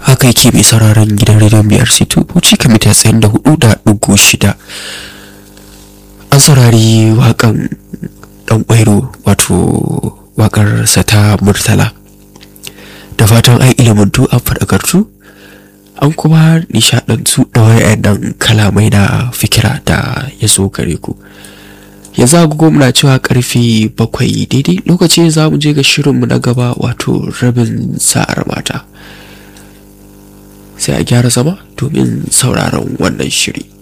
haka yake mai sauraron gidan rediyon biyar situ bauchi kamita tsayin da hudu da dugu shida an saurari wakan dan kwairo wato wakar ta murtala da fatan ai ilimantu an faɗakartu an kuma nishadantu da wayannan kalamai na fikira da ya zo gare ku yanzu agogo muna cewa karfe bakwai daidai lokaci za mu je ga shirinmu na gaba wato rabin sa'ar mata sai a gyara zama domin sauraron wannan shiri